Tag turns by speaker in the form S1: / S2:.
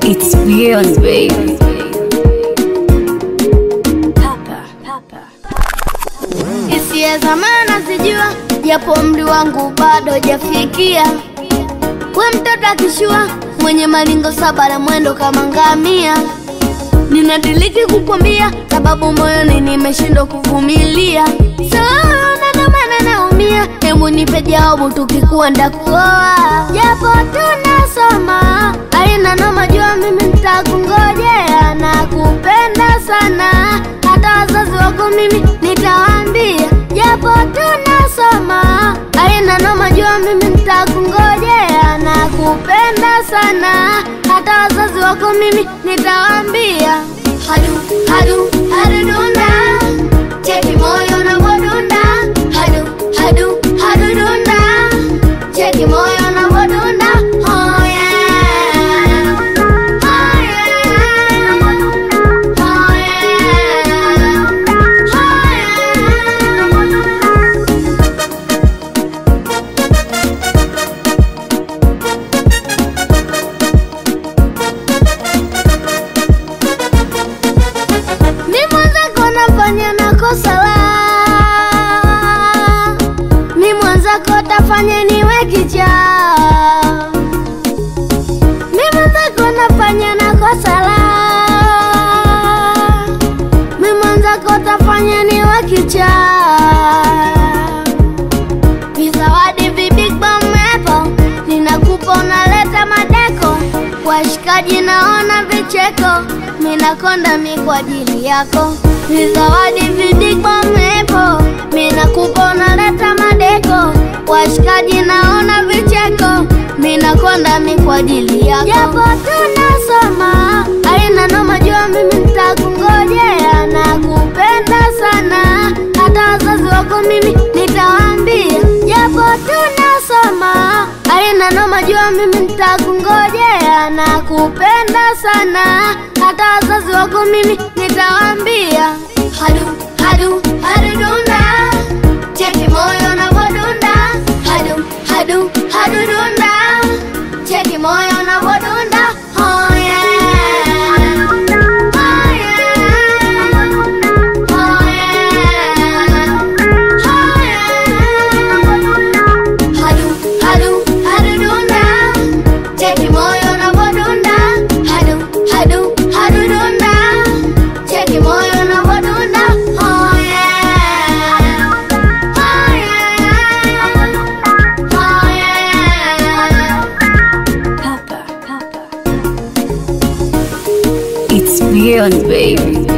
S1: It's beyond baby.
S2: Hisia za maana zijua, japo umri wangu bado hajafikia. We mtoto akishua, mwenye malingo saba na mwendo kama ngamia. Ninadiliki kukwambia, sababu moyoni nimeshindwa kuvumilia. Sana ndo maana naumia, hebu nipe jawabu, tukikuwa ndakuoa. Japo tunasoma, aina noma, jua mimi nitakungojea na kupenda sana, hata wazazi wako mimi nitawaambia. Japo tunasoma, aina noma, jua mimi nitakungojea na kupenda sana, hata wazazi wako mimi nitawaambia. Hadu hadu hadu dunda, cheki moyo unavyodunda. Hadu hadu hadu dunda, cheki moyo unavyodunda. Oh yeah, oh yeah, oh yeah, oh yeah. Mi mwenzako nafanya na kosa la Mi mwenzako tafanya niwe kichaa Mi mwenzako nafanya na kosa la Mi mwenzako tafanya niwe kichaa Vizawadi vibig bam apple Ninakupa unaleta madeko Washikaji naona vicheko Minakonda mi kwa ajili yako Vizawadi vibig bam apple Minakupa unaleta madeko Washikaji naona vicheko Minakonda mi kwa ajili yako Japo tunasoma Aina noma jua mimi nitakungojea Na kupenda sana Hata wazazi wako mimi nitawaambia Japo tunasoma Aina noma jua mimi nitakungojea Na kupenda sana Hata wazazi wako mimi nitawaambia Hadu, hadu, hadu dunda Cheki moyo unavyodunda Hadu, hadu, hadu dunda Cheki moyo unavyodunda Oh yeah Oh yeah Oh yeah Oh yeah Hadu, hadu, hadu dunda Cheki moyo unavyodunda Hadu, hadu, hadu dunda Cheki moyo unavyodunda Oh yeah Oh yeah Oh yeah
S1: It's beyond baby.